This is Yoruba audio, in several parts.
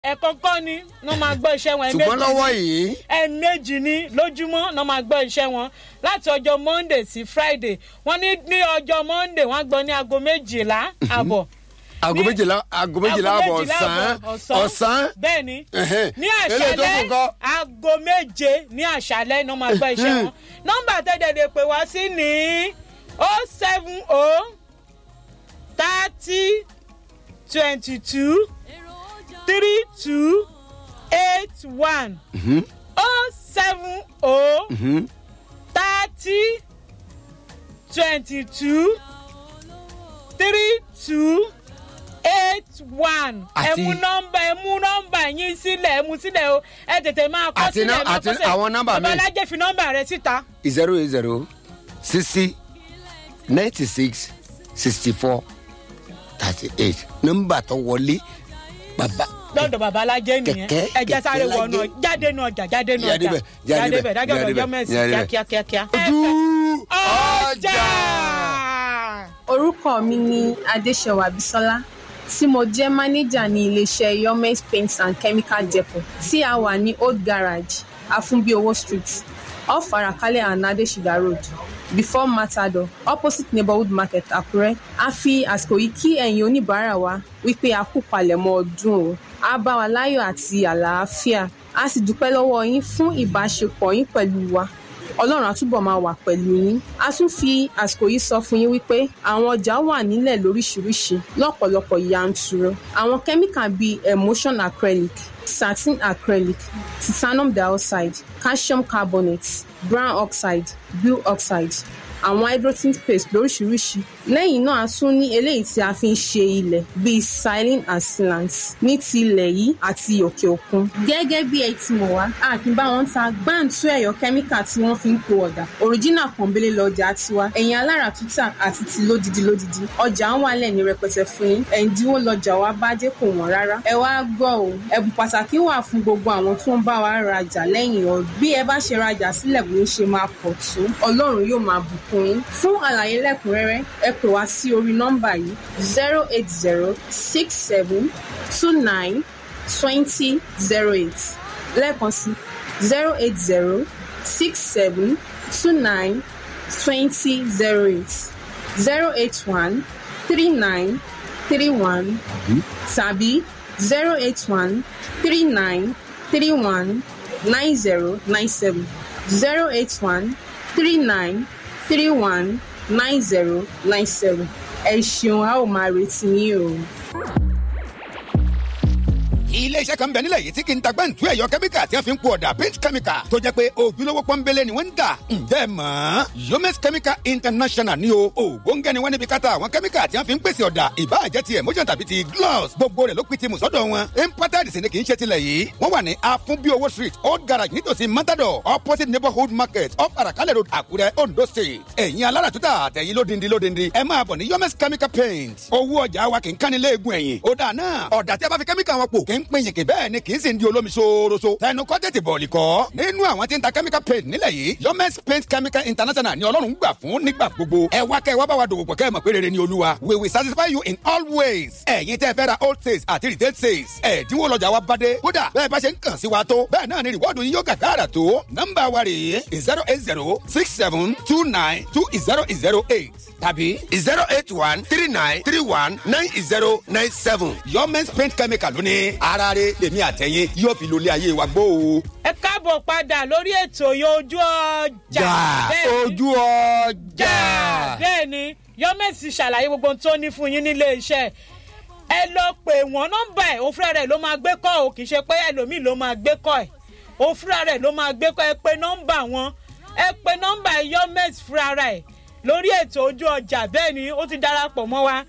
ẹ̀kọ́kọ́ ni wọ́n máa gbọ́ iṣẹ́ wọn ṣùgbọ́n ẹ̀ẹ̀mejì lọ́wọ́ ni- yìí ẹ̀ẹ̀mejì ni lójúmọ́ náà máa gbọ́ iṣẹ́ wọn láti ọjọ́ monday sí friday wọ́n ní ní ọjọ́ monday wọ́n á gbọ́ ní aago méjìlá àbọ̀ aago ní- méjìlá aago méjìlá àbọ̀ méjìlá ọ̀sán àbọ̀ ọ̀sán bẹ́ẹ̀ ni Ẹ̀hẹ́n. ní Eléyìí tó àṣálẹ́ kù kọ́? aago méje ní àṣálẹ́ náà máa gbọ́ iṣẹ́ wọn nọ́mbà tẹ́lẹ̀ lè pè wá sí ní o seven o thirty twenty two three two eight one o seven o thirty twenty two three two eight one ẹ Àti- mú nọmba ẹ mú nọmba yín sílẹ̀ ẹ mú sílẹ̀ o ẹ tètè máa kọ́ Àti sílẹ̀ nọ- máa àti kọ́ sílẹ̀ àwọn nọ́mbà mi. babalájẹ́ fi nọmba rẹ síta zero eight zero sixty ninety six sixty four thirty eight nọ́mbà tó wọlé bàbá lọ́dọ̀ babalájẹ́ nìyẹn Kẹ̀kẹ́, ẹ jẹ́ sáré kẹ̀kẹ́ wọnú lájẹ́. jáde nù ọjà jáde nù Jáde ọjà bẹ̀, jáde bẹ̀, dájọ́ jáde ọjọ́ bẹ̀, mẹ́sì jáde bẹ̀. kíákíákíá. ojú ọjà. orúkọ mi ni adéṣèwà bisola tí mo jẹ́ mánéjà ní iléeṣẹ́ yomes paints and chemical depot tí a wà ní old garage afunbiowo street off arakalẹ̀ and adesida road before matador opposite neighborhood market àkúrẹ́ a fi àsìkò yìí kí ẹ̀yin oníbàárà wa wípé a kú palẹ̀mọ́ ọdún o a bá wa láyọ̀ àti àlàáfíà a sì dúpẹ́ lọ́wọ́ yín fún ìbáṣepọ̀ yín pẹ̀lú wa ọlọ́run àtúbọ̀ máa wà pẹ̀lú yín a tún fi àsìkò yìí sọ fún yín wípé àwọn ọjà wà nílẹ̀ lóríṣiríṣi lọ́pọ̀lọpọ̀ yanturu àwọn kẹ́míkà bíi emulsion acrylic satin acrylic titanium dioxide calcium carbonate brown oxide blue oxide àwọn hydrogen paste lóríṣiríṣi lẹ́yìn náà a tún ní eléyìí tí a fi ń ṣe ilẹ̀ bíi silin and sealant ní ti ilẹ̀ yìí àti òkè òkun. gẹ́gẹ́ bí ẹ ti mọ̀ wá a kì í bá wọn ta gbáǹtú ẹ̀yọ́ kẹ́míkà tí wọ́n fi ń po ọ̀dà òríjínà pọ̀nbélé lọ́jà tiwa ẹ̀yìn alára tútà àti ti lódidi lódidi ọjà ń wà lẹ́ni rẹpẹtẹ fún yín ẹ̀ǹdínwó lọ́jà wa bá dé kò wọ́n rárá ẹ wá gbọ́ o ẹ̀bùn pàtàkì wà fún gbogbo àwọn tó ń bá wa rajà lẹ́yìn ọdún bí ẹ bá ṣe rajà sílẹ̀ bó ń ṣe máa pọ̀ tó ọlọ́run yóò máa bùkún yín fún àlàyé lẹ́kùnrẹ́rẹ́ ẹ pè wá sí orí nọ́mbà yìí zero eight zero six seven two nine twenty zero eight lẹ́ẹ̀kan sí zero eight zero six seven two nine twenty zero eight zero eight one three nine three one tàbí zero eight one three nine three one nine zero nine seven zero eight one three nine three one nine zero nine seven ẹ ṣeun a ó máa retí yín o. iléeṣẹ́ kan bẹ nílẹ̀ yìí tí kì í ta gbẹ́ǹtú ẹ̀yọ kẹ́míkà tí wọ́n fi ń po ọ̀dà paint chemical tó jẹ́ pé ojúlówó pọ́nbélé ni wọ́n ń tà ǹjẹ́ ẹ mọ̀ ọ́n yomes chemical international ni o ògbóǹgẹ́ ni wọ́n níbi káta àwọn kẹ́míkà tí wọ́n fi ń pèsè ọ̀dà ìbáàjẹ́ ti emotion tàbí ti gloss gbogbo rẹ̀ ló pin ti mùsọ́dọ̀ wọn imported sì ni kì í ṣe tilẹ̀ yìí wọ́n wà ní afunbiowo street old garage nítòsí matador opposite neighborhood market off arakalẹ̀ road àkúrẹ́ ondo state ẹ̀yin aláràtúntà àtẹ̀yìn lódindi lódindi ẹ máa bọ̀ ní yomes chemical paint owó ọjà wa kì í kánni léegun ẹ̀yìn ó dáa náà ọ̀dà tí a bá fi kẹ́míkà wọn pò kì í pín yìnkì bẹ́ẹ̀ ni kì í sì ń di olómi ṣooroṣo tẹnu kọ́ tètè bọ̀ọ̀lì kọ́ nínú àwọn tí ń ta chemical paint nílẹ̀ yìí yomes paint chemical international ni ọlọ́run gbà fún nígbà gbogbo ẹ wá kẹ́ ẹ wá bá wa dòwò pọ̀ kẹ́ ẹ mọ̀ pé rere ni olúwa we will satisfy you in all ways ẹ̀yin tẹ́ fẹ́ ra old sales àti retail sales ẹ̀dínwó lọ́jà wa bá dé kódà bẹ́ẹ̀ bá ṣe ń kàn sí wa tó bẹ́ẹ̀ náà ni rìwọ́ọ̀dù yín yóò gàgàrà tó nọ́mbà wa rèé zero eight zero six seven two nine two zero zero eight tàbí zero eight one three nine three one nine zero nine seven. yomes paint chemical lóní ara rẹ lèmi àtẹ̀yìn yóò fi lólé ayé wa gbó o. ẹ káàbọ̀ padà lórí ètò yìí ojú ọjà Bẹ́ẹ̀ ni. ojú ọjà. bẹ́ẹ̀ ni yọ́mẹ̀sì ṣàlàyé gbogbo ohun tó ní fún yín nílé iṣẹ́ ẹ lọ pè wọ́n nọ́mbà ẹ̀ òfúra rẹ̀ ló máa gbé kọ́ ò kì í ṣe pé ẹlòmíì ló máa gbé kọ́ ẹ̀ òfúra rẹ̀ ló máa gbé kọ́ ẹ pé nọ́mbà wọn ẹ pé nọ́mbà yọ́mẹ̀sì fúra rẹ̀ lórí ètò ojú ọjà bẹ́ẹ̀ ni ó ti darapọ̀ mọ́ wa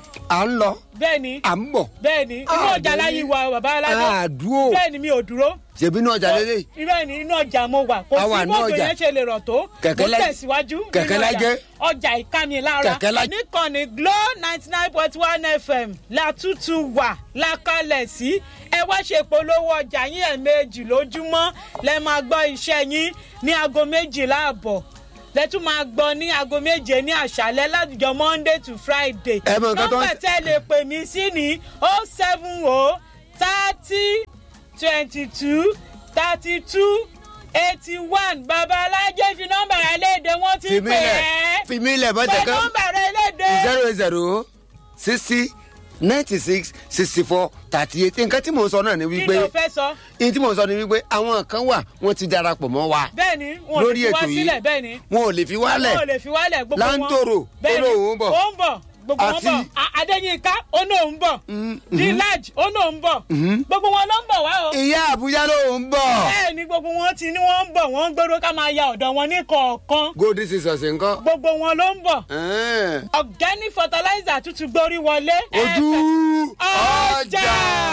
à ń lọ bẹ́ẹ̀ ni à ń bọ̀. bẹ́ẹ̀ ni inú ọjà láyé wa bàbá aládọ́ àdúró bẹ́ẹ̀ ni mi ò dúró ṣèbí inú ọjà lélẹ̀. irọ́ ni inú ọjà mo wà kò A wà sí nínú bọ́ọ̀dù ọjà. yẹn ṣe lè rọ̀ tó Kẹ̀kẹ́ mo lá- tẹ̀síwájú Kẹ̀kẹ́ nínú lájẹ́. ọjà ọjà ìkànnì lára Kẹ̀kẹ́ lá- níkànnì glo ninety nine point one fm látútù wà lákàlẹ̀ sí ẹ wá ṣe polówó ọjà yín ẹ̀ẹ̀mejì lójúmọ́ lẹ máa gbọ́ iṣẹ́ yín ní aago méjìlá àbọ̀ lẹ́tún máa gbọ́ ní aago méje ní àṣálẹ́ látijọ́ monday to friday Ẹ mọ nǹkan tó ń- nọ́mbà tẹ́ lè pè mí sí ní oh seven oh thirty twenty two thirty two eighty one babalájẹ́ fi nọ́mbà rẹ léde wọ́n ti pè fìmílẹ̀ é fìmílẹ̀ pé bọ́tẹ̀ kan nọ́mbà rẹ léde. zero zero sixty ninety six sixty four thirty eight nǹkan tí mò ń sọ náà ni kí wípé ló fẹ́ sọ. ní tí mò ń sọ ni wípé àwọn kan wà wọ́n ti darapọ̀ mọ́ wa bẹ́ẹ̀ni wọn ò lórí lè fi wá ètò yìí sílẹ̀ bẹ́ẹ̀ni. wọn ò lè fi wálẹ̀ wọn ò lè fi wálẹ̀ gbogbo wọn. Láńtòrò, Bẹ́ẹ̀ni, ó lóun ń bọ̀. ó ń bọ̀ gbogbo wọn Àti- bọ̀ A- adéyínká ó náà ń bọ̀ village ó náà ń bọ̀ gbogbo wọn ló ń bọ̀ wá o. ìyá àbújá ló ń bọ̀ bẹ́ẹ̀ni gbogbo wọn ti ní wọ́n ń bọ̀ wọ́n ń gbèrò ká máa ya ọ̀dọ̀ wọn ní kọ̀ọ̀kan golden sisters nǹkan gbogbo wọn ló ń bọ̀ Ẹ̀ẹ́n. organic fertilizer tuntun gborí wọlé. ojú ọjà.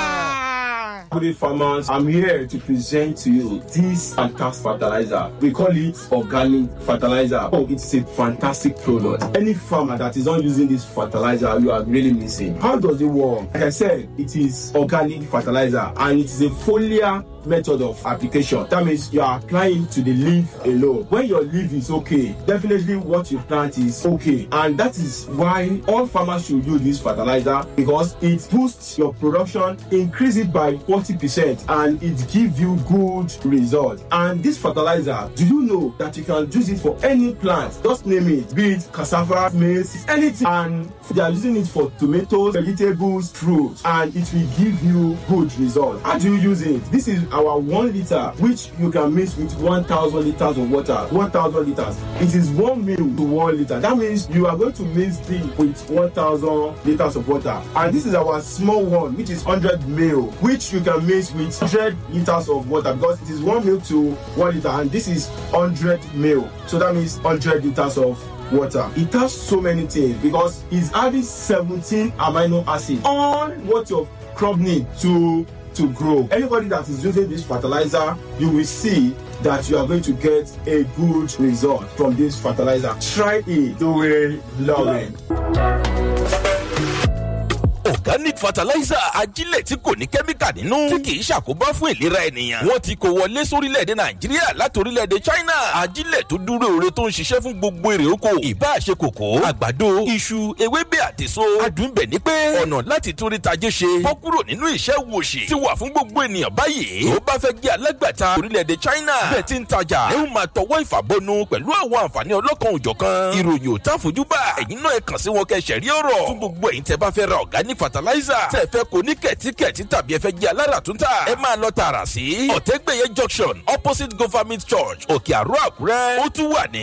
Good day, farmers. I'm here to present to you this fantastic fertilizer. We call it organic fertilizer. Oh, it's a fantastic product. Any farmer that is not using this fertilizer, you are really missing. How does it work? Like I said, it is organic fertilizer and it is a foliar method of application. That means you are applying to the leaf alone. When your leaf is okay, definitely what you plant is okay. And that is why all farmers should use this fertilizer because it boosts your production, increase it by 40%, and it gives you good results. And this fertilizer, do you know that you can use it for any plant? Just name it, be it cassava, maize, anything. And they are using it for tomatoes, vegetables, fruits, and it will give you good results. How do you use it? This is our one liter, which you can mix with 1,000 liters of water. 1,000 liters. It is one mil to one liter. That means you are going to mix it with 1,000 liters of water. And this is our small one, which is 100 mil, which you can mix with 100 liters of water because it is one mil to one liter, and this is 100 mil. So that means 100 liters of water. It has so many things because it's adding 17 amino acids on what your crop need to to grow. Anybody that is using this fertilizer, you will see that you are going to get a good result from this fertilizer. Try it. You will love it. organic fertilizer ajílẹ̀ tí kò ní kẹ́míkà nínú tí kì í ṣàkóbá fún ìlera ènìyàn. wọ́n ti kó wọlé sórílẹ̀-èdè nàìjíríà láti orílẹ̀-èdè china ajílẹ̀ tó dúró ore tó ń ṣiṣẹ́ fún gbogbo èrè oko ìbá ṣe kòkó àgbàdo iṣu ewébẹ̀ àtèso adùnbẹ̀ ní pé ọ̀nà láti torí tajé ṣe bọ́ kúrò nínú ìṣẹ́ wòṣì ti wà fún gbogbo ènìyàn báyìí tó bá fẹ́ jẹ́ alágbàtà orílẹ̀-èdè china bẹ́ẹ̀ ti ń tajà ẹ ó máa tọwọ́ ìfàbọnu pẹ̀lú àwọn àǹfààní ọlọ́kan òjọ̀kan ìròyìn ò tá fojúbà ẹ̀yin náà ẹ kàn sí wọn kẹ́ ṣẹ̀rí ọ̀rọ̀ fún gbogbo ẹ̀yin tẹ́ bá fẹ́ ra organic fertilizer tẹ́ fẹ́ kó ní kẹ̀tíkẹ̀tí tàbí ẹ fẹ́ jẹ́ alára tún tà ẹ máa lọ tààrà sí ọ̀tẹ́gbẹ̀yẹ junction opposite government church òkè àrò àkúrẹ́ ó tún wà ní